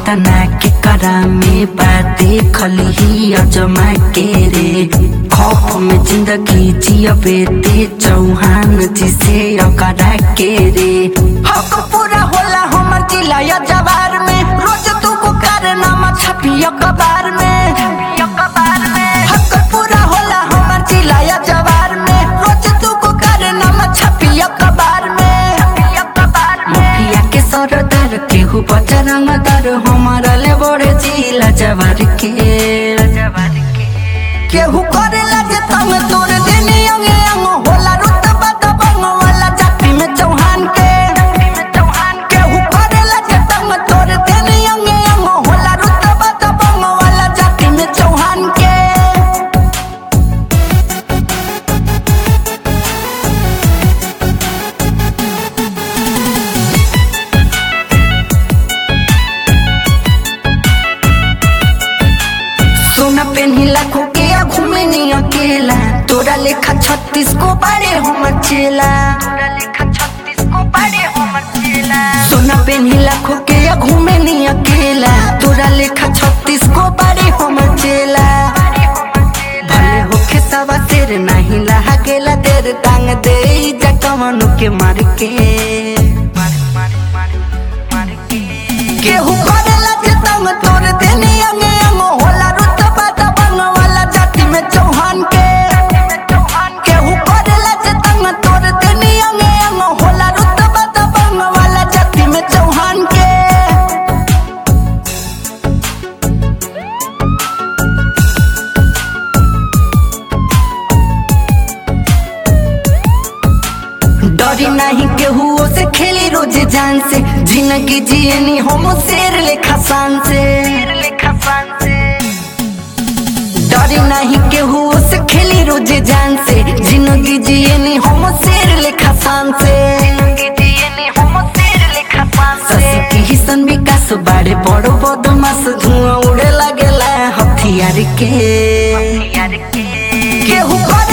घटना के करा में बाते खली अजमा के रे खौफ में जिंदगी जियबे ते चौहान जी से अकरा के रे हक पूरा होला हमर जिला या जवार में रोज तू को कारनामा छपी अखबार में हक पूरा होला हमर जिला या जवार में रोज तू को कारनामा छपी अखबार में मुखिया के सरदार केहू बजरंग दर हमारा ले बड़े जिला जवार के केहू करे लगे तंग तोड़ देने अंगे अंग होला रुतबा दबंग वाला जाति में चौहान के केहू करे लगे तंग तोड़ देने अंगे अंग होला रुतबा दबंग वाला जाति में चौहान के सोना पेन्ही लाखों के आ घूमे नहीं अकेला तोरा लेखा छत्तीस को बारे हम चेला सोना पेन्ही लाखों के आ घूमे नहीं अकेला तोरा लेखा छत्तीस को बारे हम चेला भले होखे सवा तेरे नहीं लहा गेला तेरे टांग दे जा कमनु के मार के केहू करेला जे तंग तोड़ देनी अंगे अंग होला रुतबा दबंग वाला जाति में चौहान के केहू करेला जे तंग तोड़ देनी अंगे अंग होला रुतबा दबंग वाला जाति में चौहान के डरी नहीं केहू से खेली रोज जान से जिंदगी जियनी हम शेर लेखा शान से डरी नहीं केहू से खेली रोज जान से जिंदगी जियनी हम शेर लेखा शान से शशि की हिसन विकास बाड़े बड़ो बदमाश धुआं उड़े लगेला हथियार के केहू करे